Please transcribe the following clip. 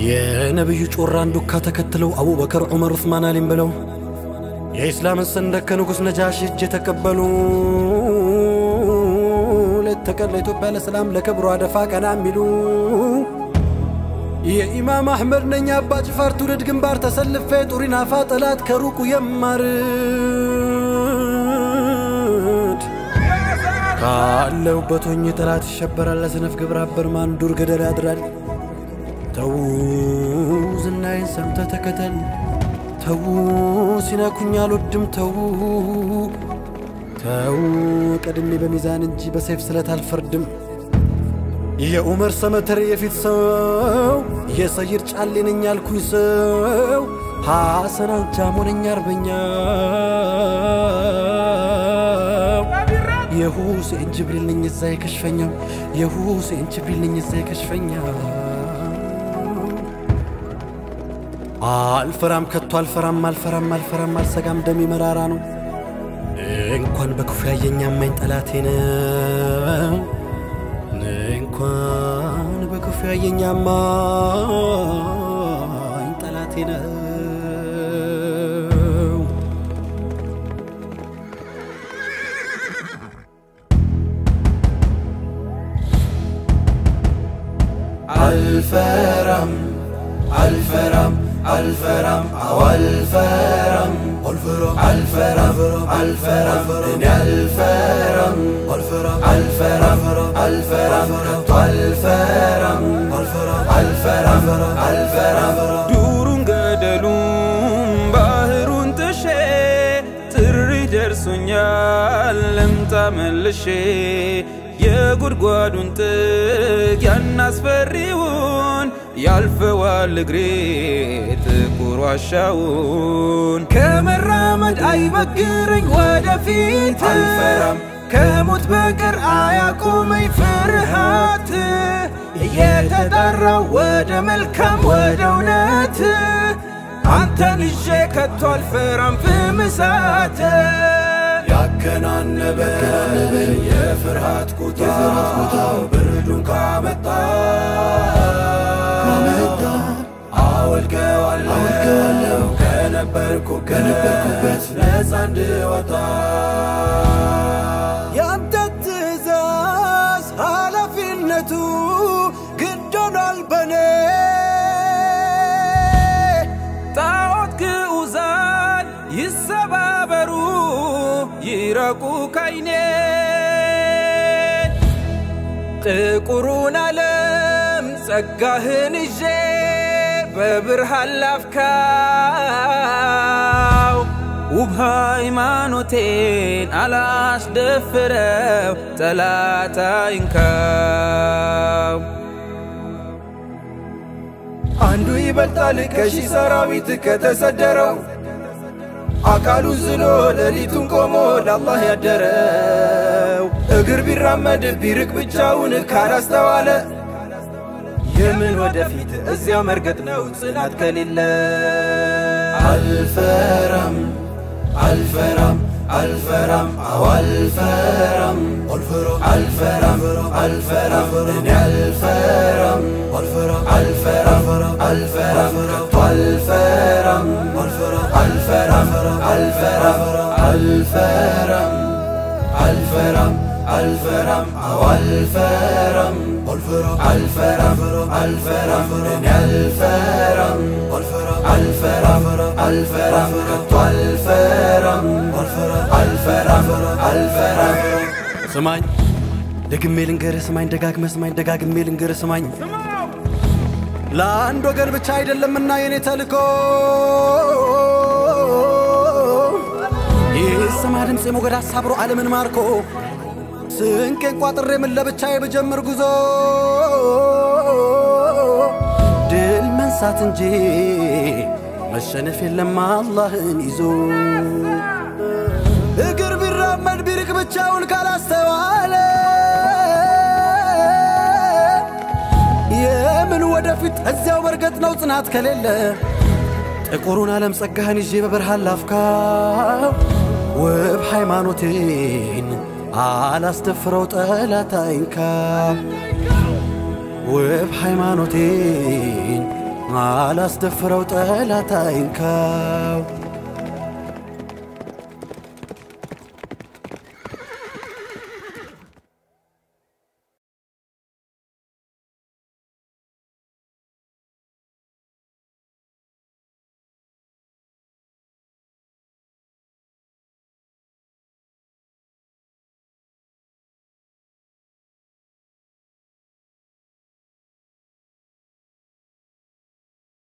የነቢዩ ጮራን ዱካ ተከትለው አቡበከር፣ ዑመር፣ ዑስማን አሊም ብለው የኢስላምን ሰንደቅ ከንጉሥ ነጃሽ እጅ የተቀበሉ ሌት ተቀን ለኢትዮጵያ ለሰላም ለክብሯ ደፋ ቀና የሚሉ የኢማም አሕመድ ነኝ አባ ጅፋር ትውልድ ግንባር ተሰልፌ ጡሪናፋ ጠላት ከሩቁ የማርድ ካለሁበት ሆኜ ጠላት ይሸበራል። ለሰነፍ ግብረ አበር ማን ዱር ገደል ያድራል። ተው ዝናዬን ሰምተ ተከተል ተው ሲነኩኝ አልወድም ተው ተው ቀድሜ በሚዛን እንጂ በሰይፍ ስለት አልፈርድም። የኡመር ሰመተር የፊት ሰው የሰይድ ጫሌ ነኝ ያልኩኝ ሰው ሐሰን አልጃሞ ነኝ አርበኛው የሁሴን ጅብሪል ነኝ እዛ የከሽፈኛው የሁሴን ጅብሪል ነኝ እዛ የከሽፈኛው አልፈራም ከቶ አልፈራም አልፈራም አልፈራም አልሰጋም ደሜ መራራ ነው እንኳን በክፉ ያየኝ አማኝ ጠላቴ ነው እንኳን በክፉ ያየኝ አማኝ ጠላቴ ነው አልፈራም አልፈራም አልፈራም አዎ አልፈራም አልፈራም አልፈራም እኔ አልፈራም አልፈራም አልፈራም ከቶ አልፈራም አልፈራም አልፈራም ዱሩን ገደሉን ባህሩን ጥሼ ጥሪ ደርሶኛል ልምጣ መልሼ የጉድጓዱን ጥግ ያናስፈሪውን ያልፈዋል እግሬ ጥቁር ዋሻውን ከመራመድ አይበግረኝ ወደፊት አልፈራም ከሞት በቀር አያቆመኝ ፍርሃት እየተጠራው ወደ መልካም ወደ እውነት አንተን ይዤ ከቶ አልፈራም ፍምሳት ያከናነበ የፍርሃት ኩታ ብርዱን ካመጣ አወልቀዋለሁ ከነበርኩበት ነፃ እንድወጣ የአንተ ትእዛዝ ኃላፊነቱ ግድ ሆኗል በኔ ጣዖት ግዑዛን ይሰባበሩ ይረቁ ካይኔ ጥቁሩን ዓለም ጸጋህን ይዤ በብርሃን ላፍካው ውብ ሃይማኖቴን አላስደፍረው ጠላት አይንካው አንዱ ይበልጣል ከሺህ ሰራዊት ከተሰደረው አካሉን ዝሎ ሌሊቱን ቆሞ ለአላህ ያደረው እግር ቢራመድ ቢርቅ ብቻውን ካላስተዋለ የምን ወደፊት እዚያው መርገጥ ነው ጽናት ከሌለ አልፈራም አልፈራም አልፈራም አዎ አልፈራም አልፈራም አልፈራም እኔ አልፈራም አልፈራም አልፈራም ከቶ አልፈራም አልፈራም አልፈራም አልፈራም አልፈራም አልፈራም አዎ አልፈራም አልፈራም አልፈራም እኔ አልፈራም አልፈራም አልፈራም ከቶ አልፈራም አልፈራም አልፈራም ስማኝ ደግሜ ልንገርህ ስማኝ ደጋግመ ስማኝ ደጋግሜ ልንገርህ ስማኝ ለአንድ ወገን ብቻ አይደለምና የኔ ተልኮ ይሰማ ድምፄ ሞገድ አሳብሮ ዓለምን ማርኮ ስንቄን ቋጥሬ ምን ለብቻዬ ብጀምር ጉዞ ድል መንሳት እንጂ መሸነፍ የለም አላህን ይዞ እግር ቢራመድ ቢርቅ ብቻውን ካላስተዋለ የምን ወደፊት እዚያው በርገጥ ነው ጽናት ከሌለ ጥቁሩን ዓለም ጸጋህን ይዤ በብርሃን ላፍካው ውብ ሃይማኖቴን አላስደፍረው ጠላት አይንካ ውብ ሃይማኖቴን አላስደፍረው ጠላት አይንካው